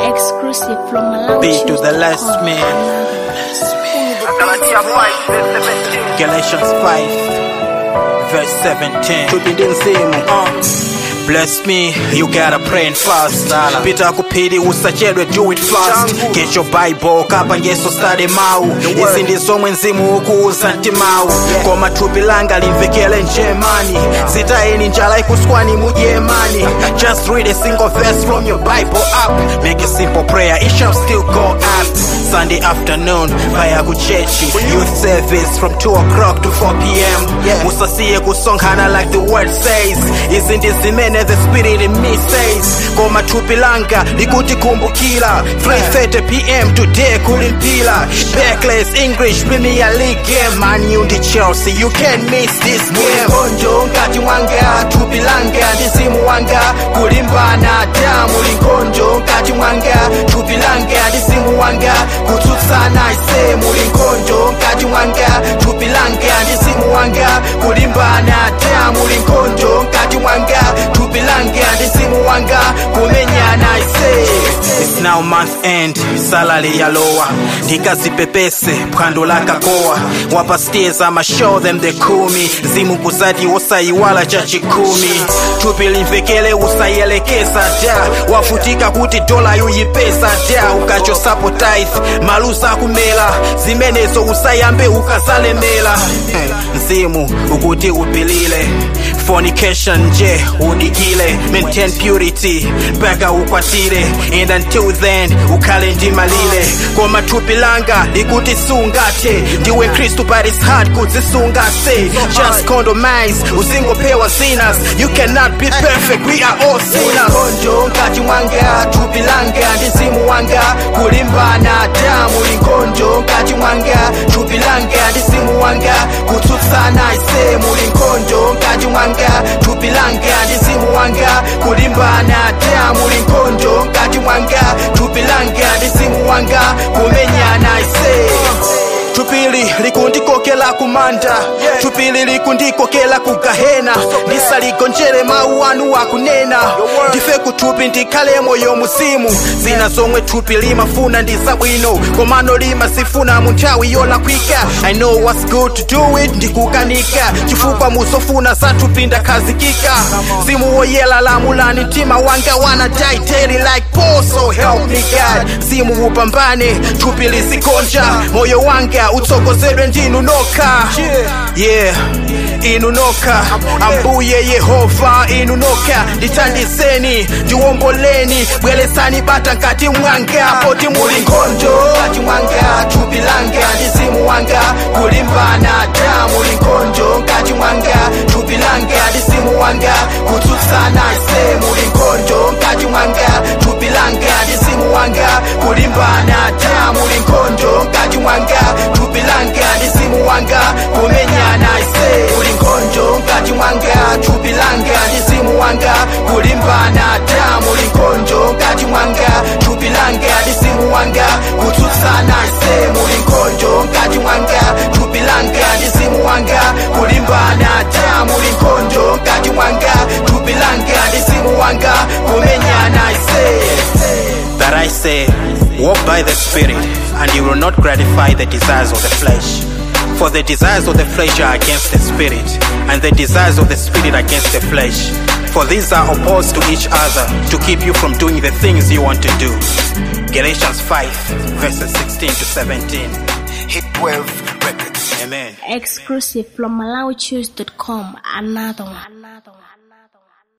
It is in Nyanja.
Exclusive from Malawi. B to the last man. Galatians 5, verse 17. tupinde mzimu Uh, Bless me, you gotta pray and fast. Pita kupili usachedwe, do it fast. Get your Bible, kapa ngeso study mau. Izi ndizomwe mzimu ukuuza ntimawu. Koma thupi langa limvekele njemani. Zitayeni njala ikuswani mujemani. Just read a single verse from your Bible up. Make a simple prayer, it shall still go up. Sunday afternoon, vaya kuchechi. Youth service from 2 o'clock to 4 p.m. Usasiye kusonkhana like the word says. Izi ndizimene the spirit in me says. Koma thupi langa likuti kumbukila. 3:30 p.m. today kulimpila. Backless English Premier League game. Man U ndi Chelsea, you can't miss this game. konjo nkati mwanga thupi langa ndizimu wanga kulimbana damu linkonjo nkati mwanga thupi langa ndizimu wanga kutsutsana ise muli nkonjo nkati mwanga thupi langa ndizimu wanga kulimbana damu linkonjo nkati mwanga thupi langa ndizimu wanga kumenyana ise It's now month end, salary ya lower. Ndikazipepese phwando la kakowa. Wapa stairs I'ma show them the kumi. Zimu kuzadi usaiwala cha chikumi. Thupi limvekele usayelekeza da. Wafutika kuti dola yuyipesa da. Ukachosapo tithe, malusa kumela. Zimenezo usayambe ukazalemela. Eh, Mzimu ukuti upilile. Fornication nje udikile. Maintain purity, mpaka ukwatire. And until then ukhale ndimalile koma thupi langa likuti sungate ndiwe kristu but it's hard kuzisunga say just condomize uzingopewa sinners you cannot be perfect we are all sinners konjo nkati mwanga thupi langa ndizimu wanga kulimbana damu linkonjo nkati mwanga thupi langa ndizimu wanga kutsutsana ise muli nkonjo nkati mwanga thupi langa ndizimu wanga kulimbana damu linkonjo nkati mwanga thupi langa ndizimu wanga kumenyana ise thupili likundikokela kumanda thupili likundikokela kugahena ndisaligonjere mawu anu akunena ndife kuthupi ndikhale moyo muzimu zina zomwe thupi limafuna ndi zabwino komano limazifuna mu nthawi yolakwika i know what's good to do it ndikukanika chifukwa muzofuna za thupi ndakhazikika mzimu woyela lamulani mtima wanga wana daiteri like Paul so help me God mzimu upambane thupi lizigonja moyo wanga utsokozedwe ndinu nokha yeah inu nokha ambuye yehova inu nokha ndithandizeni ndiwomboleni bweresani bata nkati mwanga poti muli nkonjo nkati mwanga thupi langa ndizimu wanga kulimbana damu linkonjo nkati mwanga thupi langa ndizimu wanga kutsutsana ise muli nkonjo nkati mwanga thupi langa ndizimu wanga kulimbana damu linkonjo nkati mwanga thupi langa ndizimu wanga kumenyana ise muli nkonjo nkati mwanga thupi langa ndizimu wanga kulimbana damu linkonjo nkati mwanga thupi langa ndizimu wanga kutsutsana ise muli nkonjo nkati mwanga thupi langa ndizimu wanga kulimbana damu linkonjo nkati mwanga thupi langa ndizimu wanga kumenyana ise that I say, walk by the Spirit, and you will not gratify the desires of the flesh. For the desires of the flesh are against the Spirit, and the desires of the Spirit against the flesh. For these are opposed to each other to keep you from doing the things you want to do. Galatians 5, verses 16 to 17. Hit 12 Records. Amen. Exclusive from MalawiChoose.com. Another one. Another one.